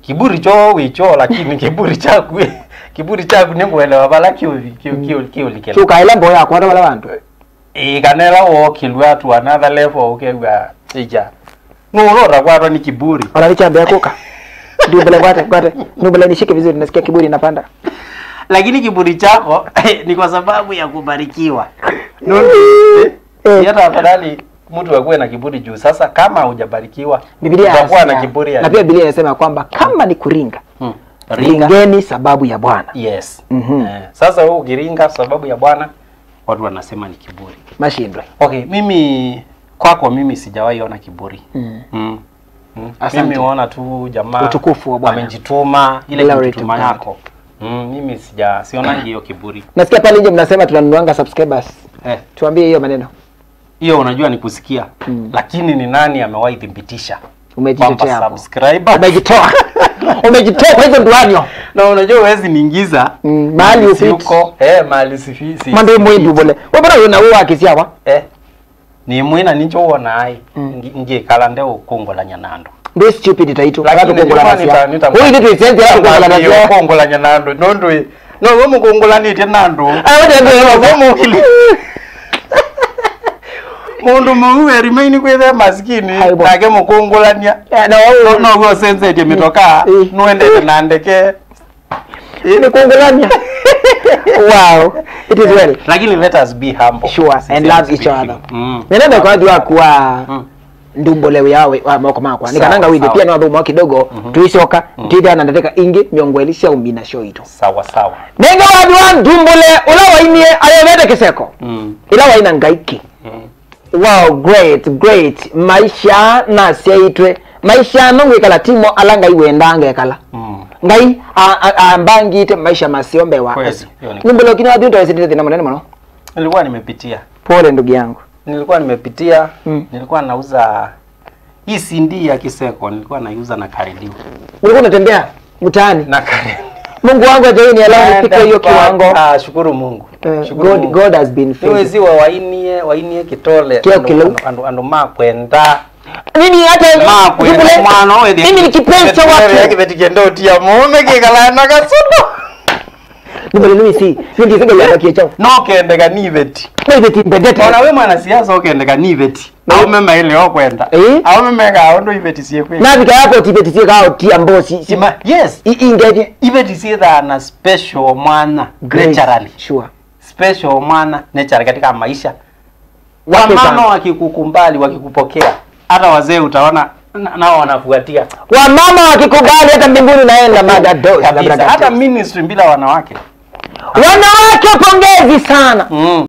kiburi cho wicho lakini kiburi chaku kiburi chaku ninguelewa bala kiuli kiuli kiuli kile chukaila mboya akwata wala bantu ikanela wo kilwa to another level ukegwa ija nurora kwatwa ni kiburi wanalichambia kuka ndumbele kwate kwate ndumbele nishike vizuri nasikia kiburi inapanda lakini kiburi chako ni kwa sababu ya kubarikiwa Ndio, eh, Eh. hata afadhali mtu akuwe na kiburi juu sasa kama hujabarikiwa Biblia utakuwa na inasema- kiburi ya na pia Biblia inasema kwamba kama ni kuringa hmm. ringa ringeni sababu ya Bwana yes Mhm. eh, sasa wewe ukiringa sababu ya bwana watu wanasema ni kiburi mashindwe okay mimi kwako mimi sijawahi ona kiburi Mm. mm. Mm. Asante. mimi huona tu jamaa Utukufu wa Bwana. amejituma ile Glory to kujituma God. yako mm, mimi sija sionangi hiyo kiburi nasikia pale nje mnasema tunanunuanga subscribers eh tuambie hiyo maneno hiyo unajua ni kusikia Mm. lakini ni nani amewahi thibitisha umejitetea kwamba hapo subscriber umejitoa umejitoa kwa hizo nduanyo na unajua huwezi niingiza Mm, mahali si ufiti. uko eh mahali sifi si mando mwindu bole wabona una uwa akisiawa eh ni mwina nicho uona ai Mm. Ngi- ngikala nde ukongola nyanando ndo stupid taitu Lakini watu kongola ndio nita- nasia nita- huyu ndio isenze watu kongola Iyo nasia ukongola nyanando nondo no we mukongolanite nando ah wote ndio Wamukili. mundu muwe remain kwithe maskini Aibo. nake mukungulania na wao noguo sensetie mitoka Eh. nuendete na ndeke ni kongolania wow it is well lakini let us be humble sure and Sincerely love each speaking. other mm. nenenda kwa watu wa kuwa Mm. ndumbole yawe wa moko makwa nikananga Sawa, withe sawa. pia no thumo kidogo tuicoka tithia na ndateka ingi miongo eli cia umbi na cio itu sawa sawa nenga watu wa ndumbule ula wainie ayovete kiseko mm. ila waina ngaiki Mm. wow great great maisha na ciaitwe maisha no gwikala timo ala ngai wendanga ekala Mm. ngai a- a- ambangite maisha masio mbewa Kweli, hiyo ni ndumbule ukini wathu ntawesitite thina munene muno nilikuwa nimepitia pole ndugu yangu nilikuwa nimepitia Mm. nilikuwa nauza hii CD ya Kiseko nilikuwa naiuza na karedio ulikuwa unatembea mtaani na karedio mungu wangu ajaini alao nifike hiyo kiwango Ah, shukuru Mungu. Eh, Shukuru god, Mungu. god has been faithful. niweziwa wainie wainie kitole Kio andu- kilo. andu- andu- andu makwenda mimi hata makwenda Ndumbule, mwana wethi mimi ni kipenzi cha watu yakivetikendotia mume kikala na kasuno ndumbule mimi si mimi ndisiga yaba kiechao no kendeka niveti wewe timbendete ona we mwana siasa ukendeka niveti aume maile okwenda Eh? aume meka ndo iveti sie na vika yapo tibetisie kao tia mbosi sima yes ingeje iveti sie thana special mwana naturally sure special mwana naturally katika maisha Wake wamama sana. wakikukumbali wakikupokea hata wazee utaona na- nao wanafuatia wamama wakikubali hata mbinguni naenda madados kabisa hata ministry bila wanawake wanawake pongezi sana mm.